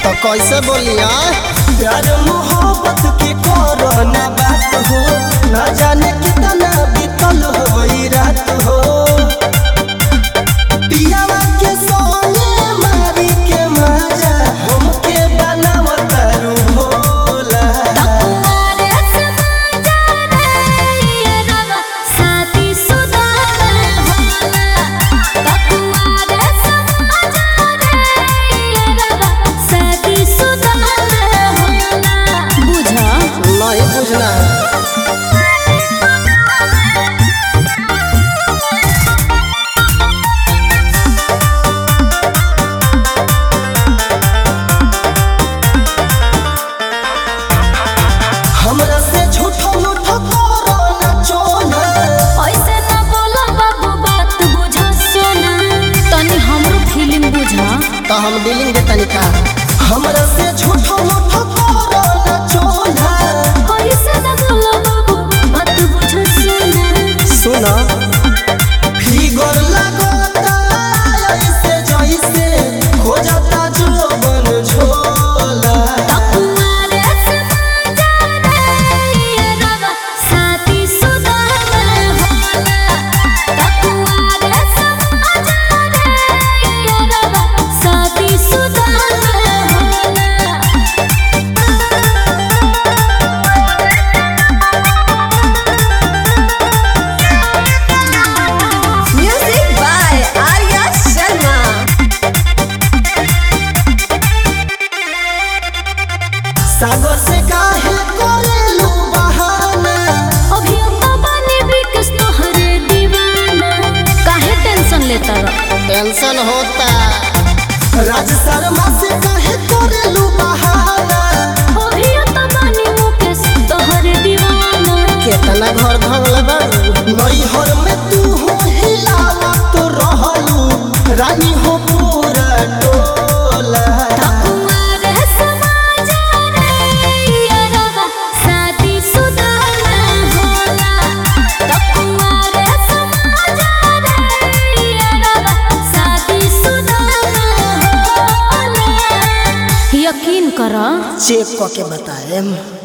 तो कैसे बोलिया प्यार मोहब्बत के कोरोना बात हो ना जाने कितना बीतल होई रात हो पियावा के सोने मारी के मजा हमके बनावत रू भोला कुंवारे समाजा रे ये रवा साथी सुदार होला कुंवारे समाजा रे ये रवा साथी सुदार होला बुझा नहीं बुझना हमरा से झूठो मूठो कोरोना चोना ऐसे ना बोला बाबू बात बुझा सोना तनी हमरो फीलिंग बुझा तो हम डीलिंग दे तनिका हमरा से झूठो मूठो कोरोना चोना ऐसे ना बोला बाबू बात बुझा सोना सुना फिगर लगता ऐसे जैसे हो जाता जो बन झोला कुंवारे समाजा रे ये रवा साथी सुदार होला कुंवारे समाजा रे ये रवा साथी सुदार होला Music by Arya Sharma. सागर से काहे कोरेलू बहाना अभी तो बने बिकस तोहरे दीवाना काहे टेंशन लेता रह टेंशन होता राज शर्मा से काहे कोरेलू बहाना अभी तो बने मुकेश तोहरे दीवाना केतना घर भंगले बारू नैहर में तू हो हिलावा तो रहलू रानी हो पूरा टोला कुंवारे समाजा रे ये रवा साथी सुदार होला कुंवारे समाजा रे ये रवा साथी सुदार होला यकीन करा चेक करके बताएम